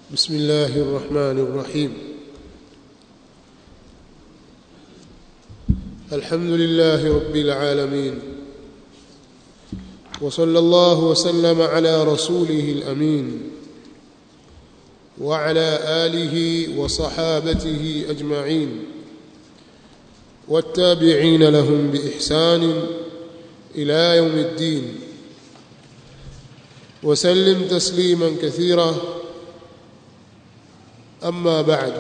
بسم الله الرحمن الرحيم الحمد لله رب العالمين وصلى الله وسلم على رسوله الامين وعلى اله وصحابته اجمعين والتابعين لهم باحسان الى يوم الدين وسلم تسليما كثيرا أما بعد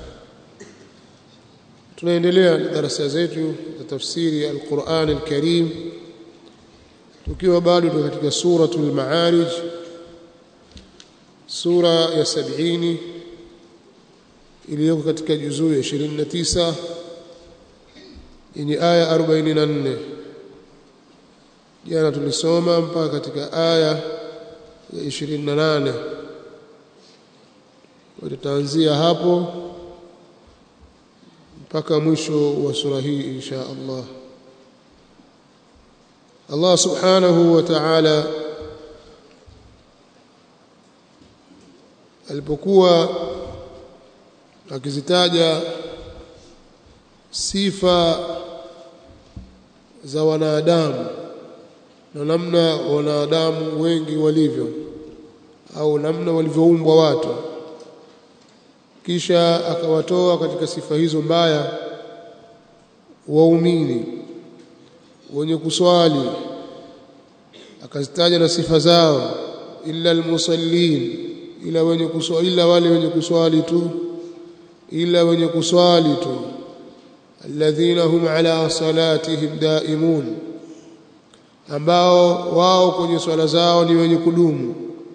tunaendelea na darasa zetu za tafsiri ya Al-Qur'an Al-Karim tukiwa bado tuko katika suratul Ma'arij sura ya 70 iliyoko katika juzuu ya 29 yenye aya 44 jana tulisoma mpaka katika aya ya 28 tutaanzia hapo mpaka mwisho wa sura hii insha Allah Allah subhanahu wa ta'ala alipokuwa akizitaja sifa za wanadamu na namna wanadamu wengi walivyo au namna walivyoumbwa watu kisha akawatoa katika sifa hizo mbaya waumini wenye kuswali akazitaja na sifa zao illa almusallin ila wenye kuswali ila wale wenye kuswali tu ila wenye kuswali tu alladhina hum ala salatihim daimun ambao wao kwenye swala zao ni wenye kudumu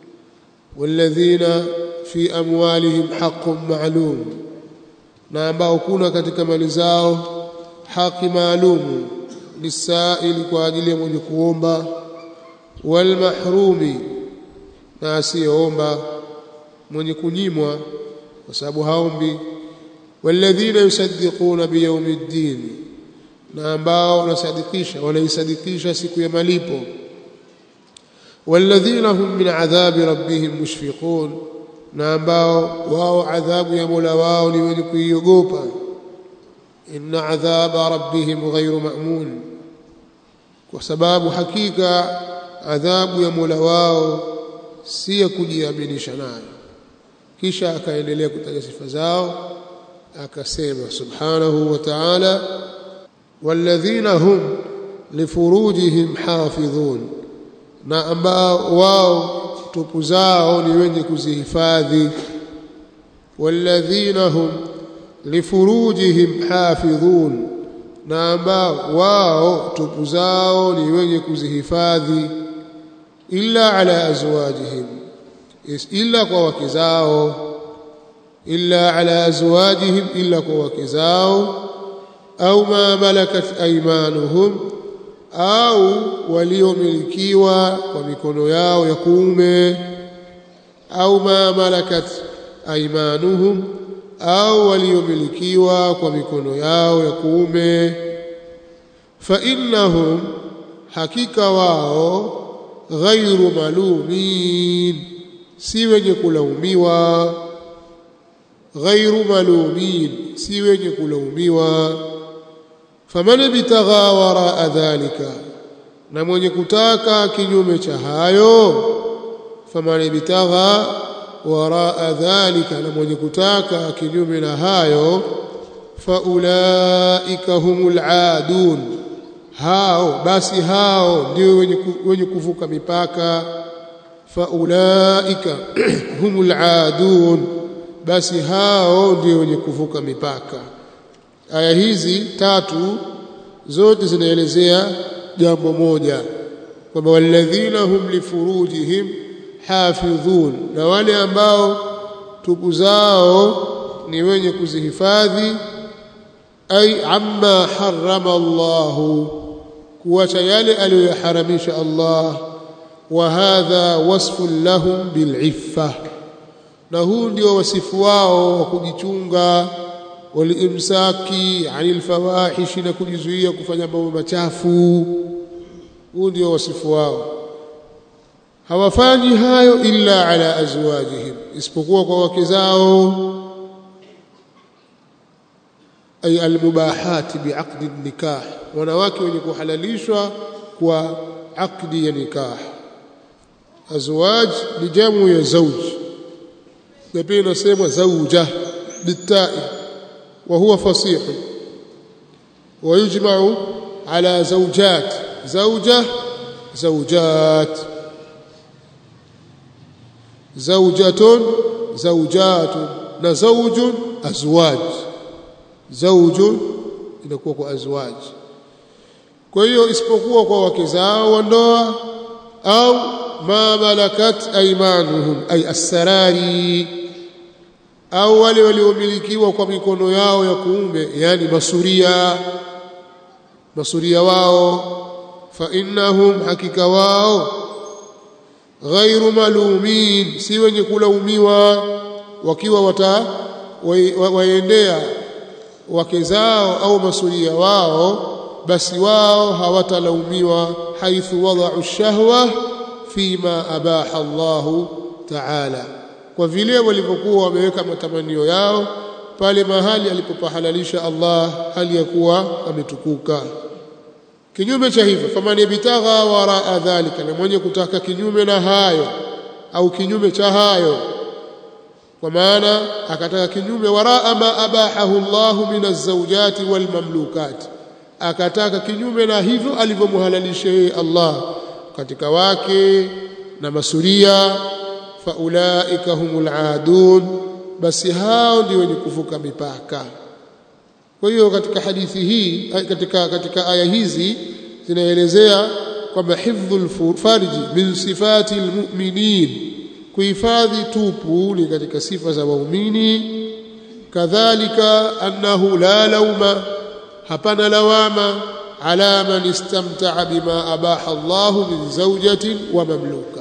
walladhina fi amwalihim haqqun ma'lum na ambao kuna katika mali zao haki maalum lisaili kwa ajili ya mwenye kuomba wal mahrumi na asiyeomba mwenye kunyimwa kwa sababu haombi walladhina yusaddiquna biyawmiddin na ambao wanasadikisha wanaisadikisha siku ya malipo walladhina hum min adhabi rabbihim mushfiqun na ambao wao adhabu ya Mola wao ni wenye kuiogopa inna adhaba rabbihim ghairu ma'mun kwa sababu hakika adhabu ya Mola wao si ya kujiaminisha nayo kisha akaendelea kutaja sifa zao akasema subhanahu wa ta'ala walladhina hum lifurujihim hafidhun na ambao wao tupu zao ni wenye kuzihifadhi walladhina hum lifurujihim hafidhun na ambao wao tupu zao ni wenye kuzihifadhi illa ala azwajihim illa kwa wake zao illa ala azwajihim illa kwa wake zao au ma malakat aymanuhum au waliomilikiwa kwa mikono yao ya kuume au ma malakat aymanuhum au waliomilikiwa kwa mikono yao ya kuume fa innahum hakika wao ghairu malumin si wenye kulaumiwa ghairu malumin si wenye kulaumiwa faman bitagha wara dhalika na mwenye kutaka kinyume cha hayo faman bitagha wara dhalika na mwenye kutaka kinyume na hayo faulaika humul aadun hao basi hao ndio wenye, wenye kuvuka mipaka faulaika humul aadun basi hao ndio wenye kuvuka mipaka aya hizi tatu zote zinaelezea jambo moja kwamba walladhina hum lifurujihim hafidhun na wale ambao tupu zao ni wenye kuzihifadhi ay amma harrama Allahu kuacha yale aliyoharamisha Allah wa hadha wasfun lahum bil'iffa na huu ndio wasifu wao wa kujichunga walimsaki anil fawahishi na kujizuia kufanya mambo machafu huu ndio wasifu wao hawafanyi hayo illa ala azwajihim isipokuwa kwa wake zao ay almubahat biaqdi nikah wanawake wenye kuhalalishwa kwa aqdi ya nikah azwaj ni jamu ya zawj na pia inasemwa zawja bitai wa huwa fasih ويجمع على زوجات زوجة زوجات زوجة زوجات نزوج أزواج زوج inakuwa kwa azwaj kwa hiyo isipokuwa kwa wake zao wa ndoa au ma malakat aymanuhum ay asrari au wale waliomilikiwa kwa mikono yao ya kuume yani masuria masuria wao fa innahum hakika wao ghairu malumin si wenye kulaumiwa wakiwa wata waendea wake zao au masuria wao basi wao hawatalaumiwa haithu wada'u shahwa fima abaha Allahu ta'ala kwa vile walivyokuwa wameweka matamanio yao pale mahali alipopahalalisha Allah hali ya kuwa ametukuka kinyume cha hivyo faman yabtagha waraa dhalika na mwenye kutaka kinyume na hayo au kinyume cha hayo kwa maana akataka kinyume waraa ma abahahu Allah min az-zawjati wal mamlukat akataka kinyume na hivyo alivyomhalalisha yeye Allah katika wake na masuria faulaika humul aadun basi hao ndio wenye kuvuka mipaka kwa hiyo katika hadithi hii katika katika aya hizi zinaelezea kwamba hifdhul farji min sifati almu'minin kuhifadhi tupu ni katika sifa za waumini kadhalika annahu la lauma hapana lawama ala man istamta'a bima abaha Allahu min zawjatin wa mamluka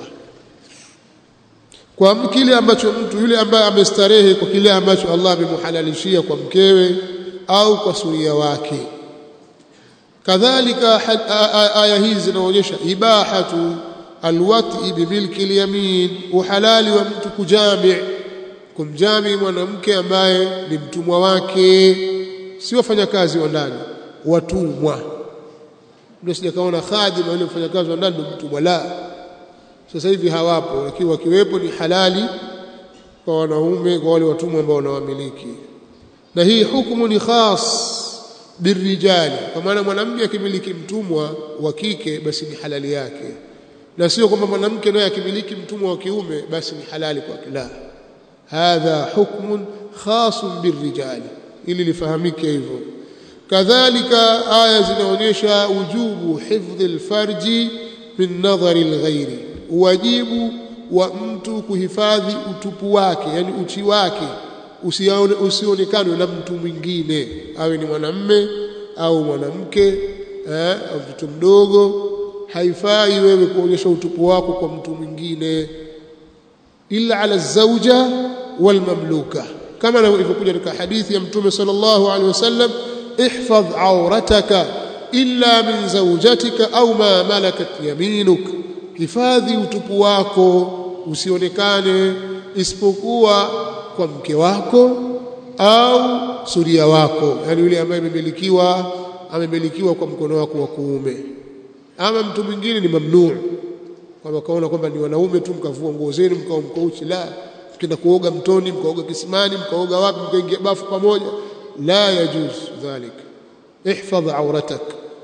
kwa kile ambacho mtu yule ambaye amestarehe kwa kile ambacho Allah amemhalalishia kwa mkewe au kwa suria wake kadhalika aya hizi zinaonyesha ibahatu alwati bimilki alyamin uhalali wa mtu kujami kumjami mwanamke ambaye ni mtumwa wake si wafanyakazi wa ndani watumwa ndio sijakaona khadima yule mfanyakazi wa ndani ndio mtumwa la sasa hivi hawapo lakini wakiwepo ni halali kwa wanaume kwa wale watumwa ambao wanawamiliki na hii hukumu ni khas birrijali kwa maana mwanamke akimiliki mtumwa wa kike basi ni halali yake na sio kwamba mwanamke naye akimiliki mtumwa wa kiume basi ni halali kwake la hadha hukmun khasun birrijali ili lifahamike hivyo kadhalika aya zinaonyesha ujubu hifdhi alfarji min nadhari alghairi wajibu wa mtu kuhifadhi utupu wake yani uchi wake usionekane na mtu mwingine awe ni mwanamme au mwanamke eh, au mtoto mdogo haifai wewe kuonyesha utupu wako kwa mtu mwingine illa ala zauja wal mamluka kama ilivyokuja katika hadithi ya mtume sallallahu alaihi wasallam ihfadh aurataka illa min zawjatika au ma malakat yaminuk hifadhi utupu wako usionekane isipokuwa kwa mke wako au suria wako yani yule ambaye amemilikiwa amemilikiwa kwa mkono wako wa kuume ama mtu mwingine ni mamnuu kwamba kaona kwamba ni wanaume tu mkavua nguo zenu mkao mkouchi la mkienda kuoga mtoni mkaoga kisimani mkaoga wapi mkaingia bafu pamoja la yajuz dhalik ihfadh auratak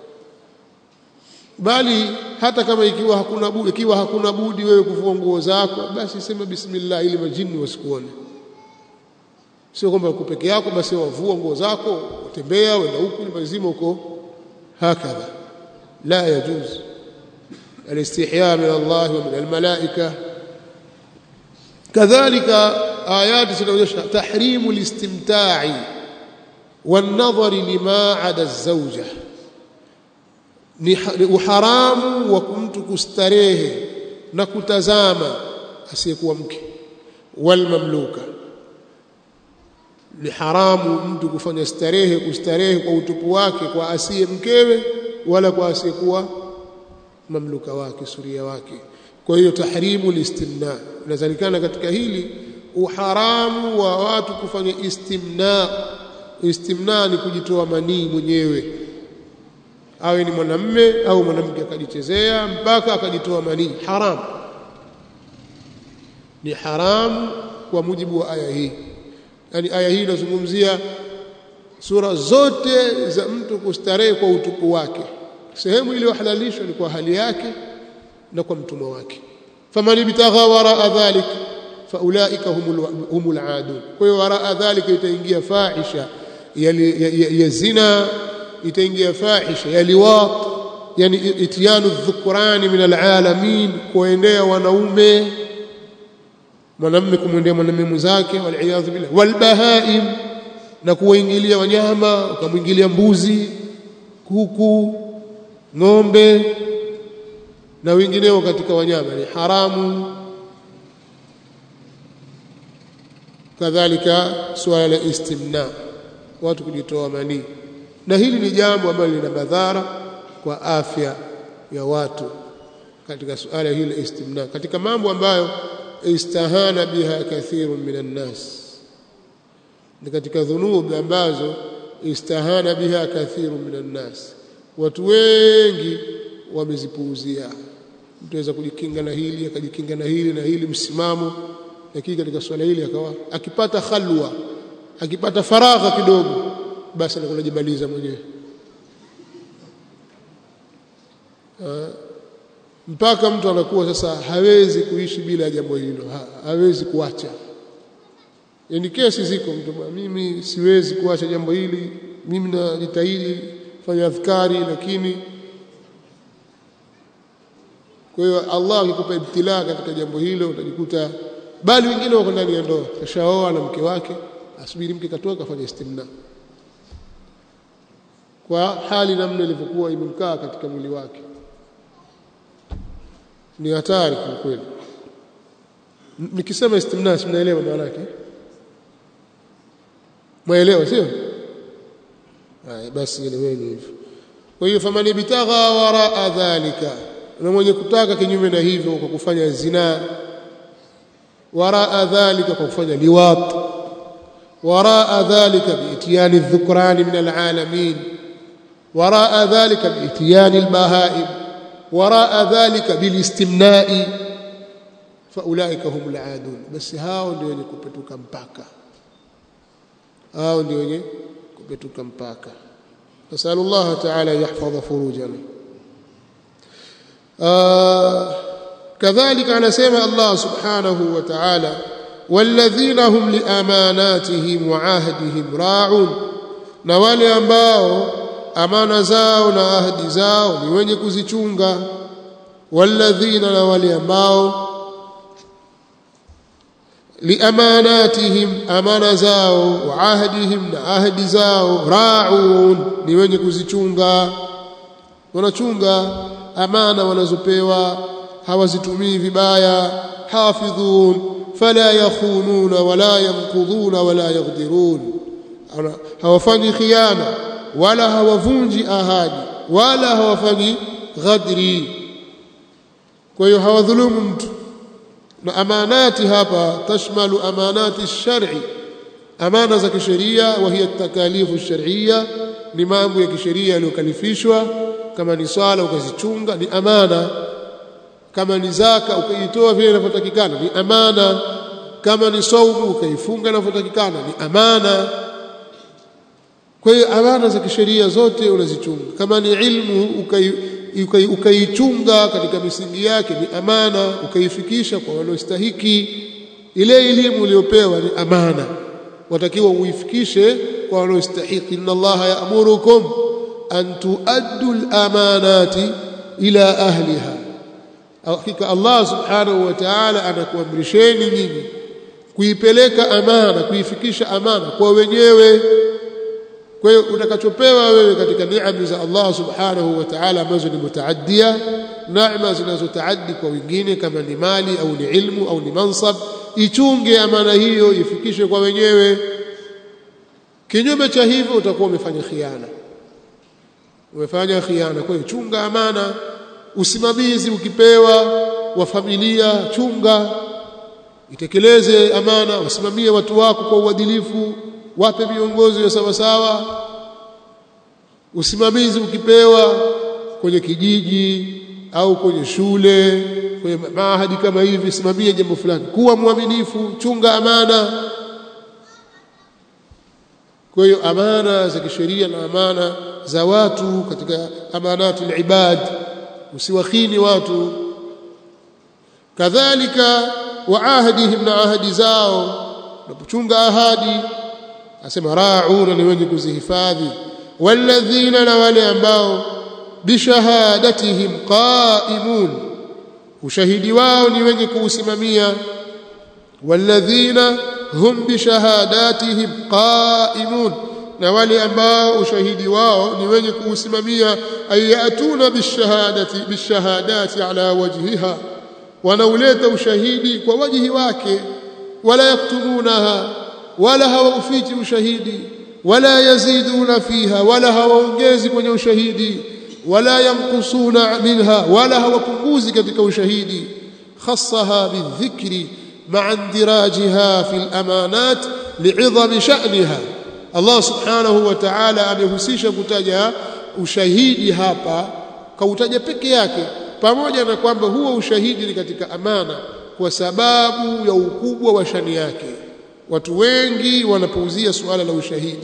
bali hata kama ikiwa hakuna budi ikiwa hakuna budi wewe kuvua nguo zako basi sema bismillah ili majini wasikuone sio kwamba uko peke yako basi wavua nguo zako utembea wenda huku nyumba nzima uko hakadha la yajuz الاستحياء من الله ومن الملائكة كذلك آيات سنوجه تحريم الاستمتاع والنظر لما عدا الزوجة ni uharamu wa mtu kustarehe na kutazama asiyekuwa mke wal mamluka ni haramu mtu kufanya starehe kustarehe kwa utupu wake kwa asiye mkewe wala kwa asiyekuwa mamluka wake suria wake kwa hiyo tahrimu listimna inazalikana katika hili uharamu wa watu kufanya istimna istimna ni kujitoa manii mwenyewe awe ni mwanamme au mwanamke akajichezea mpaka akajitoa manii haramu ni haramu kwa mujibu wa aya hii yani aya hii inazungumzia sura zote za mtu kustarehe kwa utupu wake sehemu iliyohalalishwa ni kwa hali yake na kwa mtumwa wake faman ibtagha waraa dhalik faulaika humul, humul adun kwa hiyo waraa dhalik itaingia fahisha ya, ya, ya, ya zina itaingia fahisha ya liwat yani ityanu dhukrani min alalamin kuendea wanaume mwanamume kumwendea mwanamume mwenzake waliyadhu billah walbahaim na kuwaingilia wanyama ukamwingilia mbuzi kuku ng'ombe na wengineo katika wanyama ni haramu kadhalika suala la istimna watu kujitoa manii na hili ni jambo ambalo lina madhara kwa afya ya watu katika suala hili la istimna katika mambo ambayo istahana biha kathirun minan nas ni katika dhunubi ambazo istahana biha kathirun minan nas watu wengi wamezipuuzia mtu aweza kujikinga na hili akajikinga na hili na hili msimamo lakini katika swala hili akawa akipata khalwa akipata faragha kidogo basi anakuwa anajibaliza mwenyewe mpaka mtu anakuwa sasa hawezi kuishi bila jambo hilo ha, hawezi kuacha yani kesi ziko mtu mimi siwezi kuacha jambo hili mimi najitahidi fanya adhkari lakini kwa hiyo Allah akikupa ibtilaa katika jambo hilo utajikuta bali wengine wako ndani ya ndoa kashaoa na mke wake asubiri mke katoka afanye istimna kwa hali namna ilivyokuwa imemkaa katika mwili wake ni hatari kwa kweli nikisema istimna simnaelewa maana yake mwaelewa sio haya basi eleweni hivyo kwa hiyo famani bitagha waraa dhalika na mwenye kutaka kinyume na hivyo kwa kufanya zina waraa dhalika kwa kufanya liwat waraa dhalika biitiyani dhukrani min alalamin waraa dhalika biitiyani albahaim waraa dhalika bilistimnai faulaika humul adun basi hao ndio wenye kupetuka mpaka hao ndio wenye kupetuka mpaka nasalu Allah ta'ala yahfadha furujana كذلك anasema Allah subhanahu wa ta'ala walladhina hum liamanatihim wa ahdihim ra'un na wale ambao amana zao na ahadi zao ni wenye kuzichunga walladhina na wale ambao liamanatihim amana zao wa ahdihim na ahadi zao ra'un ni wenye kuzichunga wanachunga amana wanazopewa hawazitumii vibaya hafidhun fala yakhununa wala yanqudhuna wala yaghdirun hawafanyi khiana wala hawavunji ahadi wala hawafanyi ghadri kwa hiyo hawadhulumu mtu na amanati hapa tashmalu amanati shar'i amana za kisheria wa hiya takalifu shar'iyya ni mambo ya kisheria yaliyokalifishwa kama ni swala ukazichunga ni amana kama ni zaka ukaitoa vile inavyotakikana ni amana kama ni saumu ukaifunga inavyotakikana ni amana kwa hiyo amana za kisheria zote unazichunga kama ni ilmu ukaichunga ukai, ukai katika misingi yake ni amana ukaifikisha kwa wanaostahiki ile elimu uliyopewa ni amana watakiwa uifikishe kwa wanaostahiki inna allaha ya'murukum an tuaddu al-amanati ila ahliha hakika Allah subhanahu wa ta'ala anakuamrisheni nyinyi kuipeleka amana kuifikisha amana kwa wenyewe kwa hiyo utakachopewa wewe katika neema za Allah subhanahu wa ta'ala ambazo ni mutaaddia neema zinazotaaddi kwa wengine kama ni mali au ni ilmu au ni mansab ichunge amana hiyo ifikishe kwa wenyewe kinyume cha hivyo utakuwa umefanya khiana umefanya khiana kwa hiyo chunga amana usimamizi ukipewa wa familia chunga itekeleze amana wasimamie watu wako kwa uadilifu wape miongozo ya sawa sawa usimamizi ukipewa kwenye kijiji au kwenye shule kwenye maahadi kama hivi simamie jambo fulani kuwa mwaminifu chunga amana kwa hiyo amana za kisheria na amana za watu katika amanatu ibad usiwakhini watu kadhalika wa ahdihim na ahadi zao unapochunga ahadi asema rauna ni wenye kuzihifadhi walladhina na wale ambao bishahadatihim qaimun ushahidi wao ni wenye kuusimamia walladhina hum bishahadatihim qaimun na wale ambao ushahidi wao ni wenye kuusimamia ayatuna bishahadati bishahadati ala wajhiha wanauleta ushahidi kwa wajihi wake wala yaktumunaha wala hawaufichi ushahidi wala yaziduna fiha wala hawaongezi kwenye ushahidi wala yanqusuna minha wala hawapunguzi katika ushahidi khassaha bidhikri ma'a indirajiha fil amanat li'idhami sha'niha Allah subhanahu wa ta'ala amehusisha kutaja ushahidi hapa kautaja peke yake pamoja na kwamba huo ushahidi ni katika amana kwa sababu ya ukubwa wa shani yake watu wengi wanapuuzia suala la ushahidi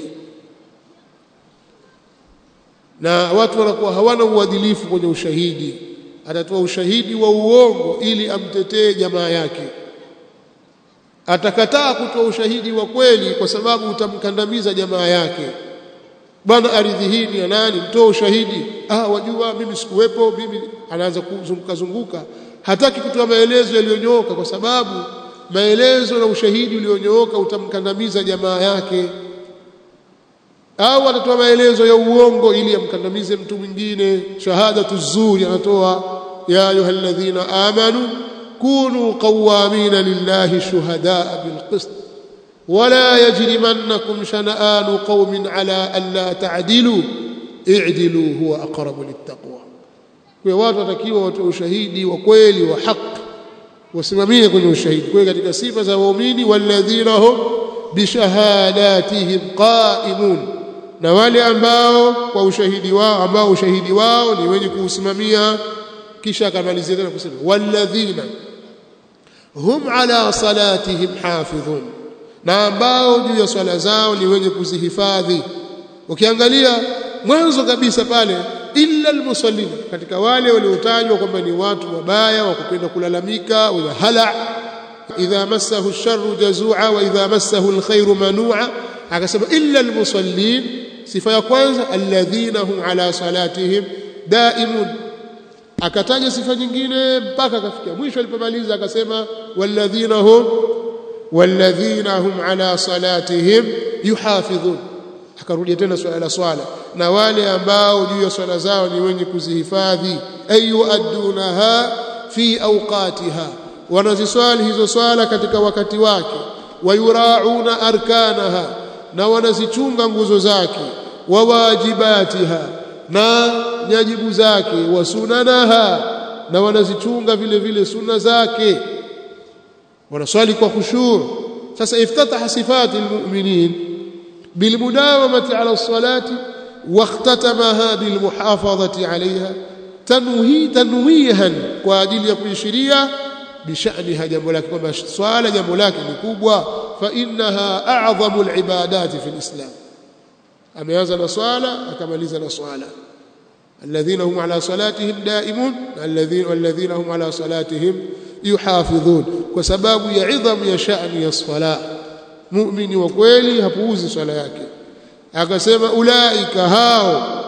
na watu wanakuwa hawana uadilifu kwenye ushahidi atatoa ushahidi wa uongo ili amtetee jamaa yake atakataa kutoa ushahidi wa kweli kwa sababu utamkandamiza jamaa yake bwana ardhi hii ni ya nani mtoa ushahidi ah wajua mimi sikuwepo mimi anaanza kuzunguka zunguka hataki kutoa maelezo yaliyonyooka kwa sababu maelezo na ushahidi ulionyooka utamkandamiza jamaa yake au atatoa maelezo ya uongo ili amkandamize mtu mwingine shahadatu zuri anatoa ya ayyuhalladhina amanu kunu qawamina lillahi shuhadaa bilqist ولا يجرمنكم شنآن قوم على ألا تعدلوا اعدلوا هو أقرب للتقوى kwa watu watakiwa watoe ushahidi wa kweli wa haki wasimamie kwenye ushahidi kwa katika sifa za waumini walladhina hum bishahadatihim qaimun na wale ambao kwa ushahidi wao ambao ushahidi wao ni wenye kuusimamia kisha akamalizia tena kusema walladhina hum ala salatihim hafidhun na ambao juu ya swala zao ni wenye kuzihifadhi ukiangalia mwanzo kabisa pale illa almusallin katika wale waliotajwa kwamba ni watu wabaya wa kupenda kulalamika wa hala idha massahu sharru jazua wa idha massahu alkhairu manua akasema illa almusallin sifa ya kwanza alladhina hum ala salatihim daimun akataja sifa nyingine mpaka akafikia mwisho alipomaliza akasema walladhina hum walladhina hum ala salatihim yuhafidhun akarudia tena swala la swala na wale ambao juu ya swala zao ni wenye kuzihifadhi ayuaddunaha fi awqatiha wanaziswali hizo swala katika wakati wake wayurauna arkanaha na wanazichunga nguzo zake wawajibatiha na nyajibu zake wasunanaha na wanazichunga vile vile sunna zake wanaswali kwa khushu' sasa iftataha sifati almu'minin bilmudawamati ala as-salati واختتمها بالمحافظة عليها تنوي تنويها kwa ajili ya kuishiria bishaniha jambo lake kwamba swala jambo lake ni kubwa fa innaha a'zamu al-ibadat fi al-islam ameanza na swala akamaliza na swala الذين هم على صلاتهم دائمون الذين والذين هم على صلاتهم يحافظون وسبب ya idham ya sha'ni ya swala muumini wa kweli hapuuzi swala yake akasema ulaika hao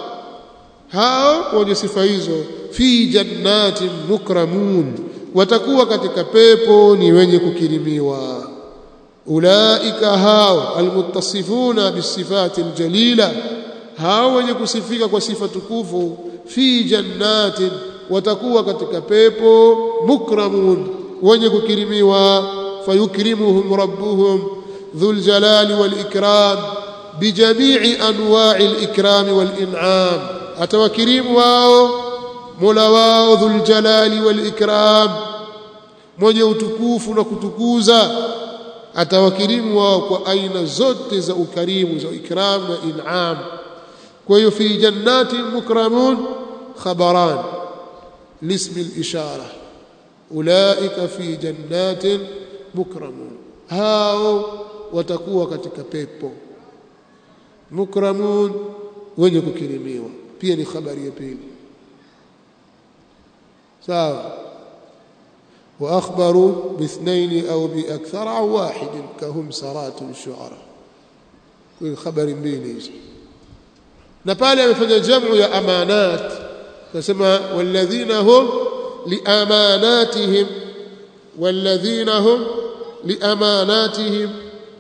hao wenye sifa hizo fi jannatin mukramun watakuwa katika pepo ni wenye kukirimiwa ulaika hao almuttasifuna bisifati aljalila hao wenye kusifika kwa sifa tukufu fi jannatin watakuwa katika pepo mukramun wenye kukirimiwa fayukrimuhum rabbuhum dhul jalali wal ikram بجميع انواع الاكرام والانعام اتوكريم واو مولا واو ذو الجلال والاكرام mwenye utukufu na kutukuza atawakirimu wao kwa aina zote za ukarimu za ikram na in'am kwa hiyo fi jannatin mukramun khabaran lismi al-ishara ulaika fi jannatin mukramun hao watakuwa katika pepo mukramun wenye kukirimiwa pia ni habari ya pili sawa واخبروا باثنين او باكثر او واحد كهم سرات الشعراء كل خبر mbili hizo na pale amefanya jamu ya amanat nasema walladhina hum liamanatihim walladhina hum liamanatihim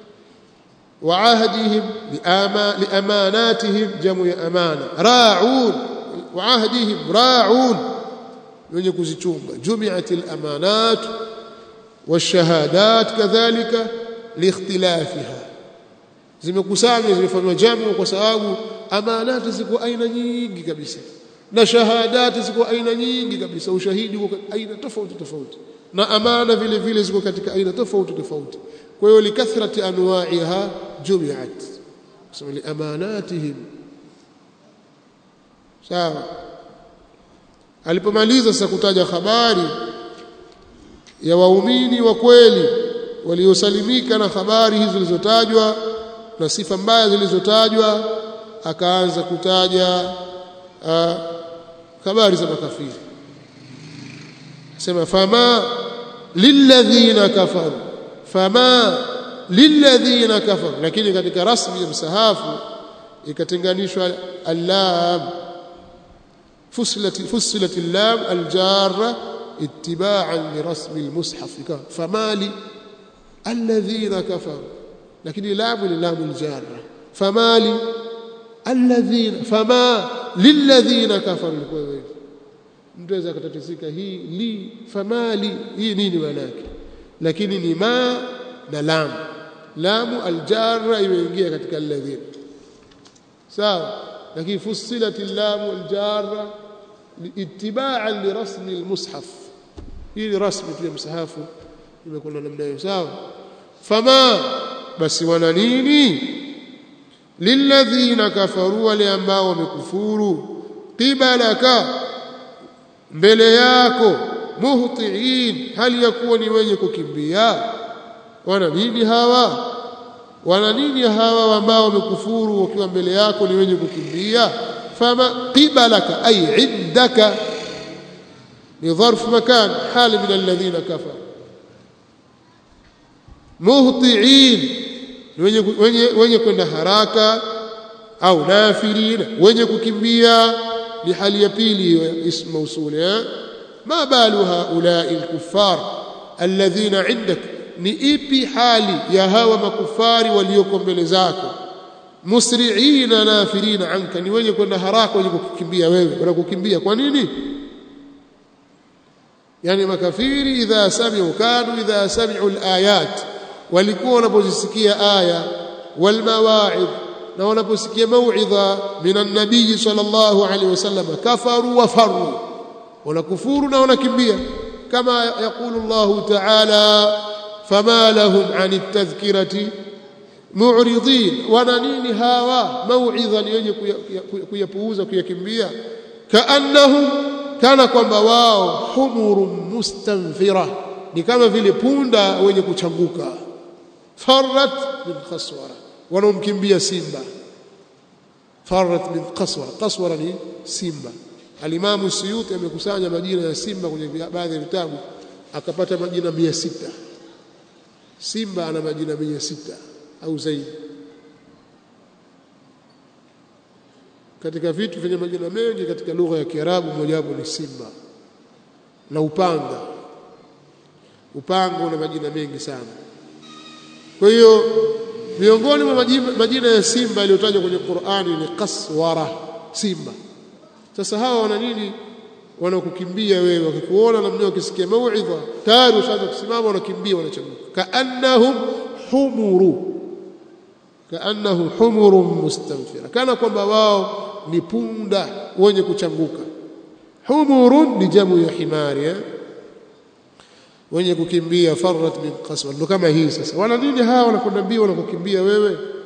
وعهدهم لأماناتهم جمع أمانة راعون وعهدهم راعون wenye kuzichunga jumiat alamanat washahadat kadhalika liikhtilafiha zimekusanywa zimefanywa jamu kwa sababu amanati ziko aina nyingi kabisa na shahadati ziko aina nyingi kabisa ushahidi uko aina tofauti tofauti na amana vile vile ziko katika aina tofauti tofauti kwa hiyo likathrati anwa'iha jumiat kusema li amanatihim sawa alipomaliza sasa kutaja habari ya waumini wa kweli waliosalimika na habari hizo zilizotajwa na sifa mbaya zilizotajwa akaanza kutaja uh, habari za makafiri sema fama lilladhina kafaru fama lilladhina kafaru lakini katika rasmi ya msahafu ikatenganishwa allam فصلت فصلت اللام الجارة اتباعا لرسم المصحف فما لي الذين كفروا لكن لام لام الجارة فما لي الذين فما للذين كفروا mtu aweza akatatizika hii li famali hii nini maana yake lakini ni ma na lam lamu aljarra imeingia katika alladhina sawa lakini fusilat lamu aljarra itibaan lirasmi almushaf hii ni rasmi pia msahafu imekuwa namna hiyo sawa fama basi wana nini lilladhina kafaru wale ambao wamekufuru qibalaka mbele yako muhtiin hali ya kuwa ni wenye kukimbia wana nini hawa wana nini hawa ambao wamekufuru wakiwa mbele yako ni wenye kukimbia fama qibalaka ay indaka ni dharf makan hali min alladhina kafaru muhtiin wenye wenye wenye kwenda haraka au nafirina wenye kukimbia ni hali ya pili ya ism mausul eh ma balu haulai alkuffar alladhina indak ni ipi hali ya hawa makufari walioko mbele zako musri'ina nafirina anka ni wenye kwenda haraka wenye kukimbia wewe wanakukimbia kwa nini yani makafiri idha sami'u kanu idha sami'u alayat walikuwa wanapozisikia aya wal mawa'id na wanaposikia mauidha minan nabii sallallahu alaihi wasallam kafaru wa faru wanakufuru na wanakimbia kama yaqulu Allah ta'ala fama lahum an tadhkirati mu'ridin wana nini hawa mauidha ni wenye kuyapuuza kuyakimbia kaannahum kana kwamba wao humurun mustanfira ni kama vile punda wenye kuchanguka farrat min khaswara wanaomkimbia simba farrat min qaswara qaswara ni simba alimamu suyuti amekusanya majina ya simba kwenye baadhi ya vitabu akapata majina mia sita simba ana majina mia sita au zaidi katika vitu vyenye majina mengi katika lugha ya Kiarabu mojawapo ni simba na upanga upanga una majina mengi sana kwa hiyo miongoni mwa majina ya simba yaliyotajwa kwenye Qur'ani ni qaswara simba sasa hawa wana nini wanakukimbia wewe wakikuona namna wakisikia mauidha tayari ushaanza kusimama wanakimbia wanachanguka kaannahum humuru kaannahum humurun mustanfira kana kwamba wao ni punda wenye kuchanguka humurun ni jamu ya himari eh? wenye kukimbia farrat min qaswa ndo kama hii sasa wana nini hawa wanakwenda mbio wanakukimbia wewe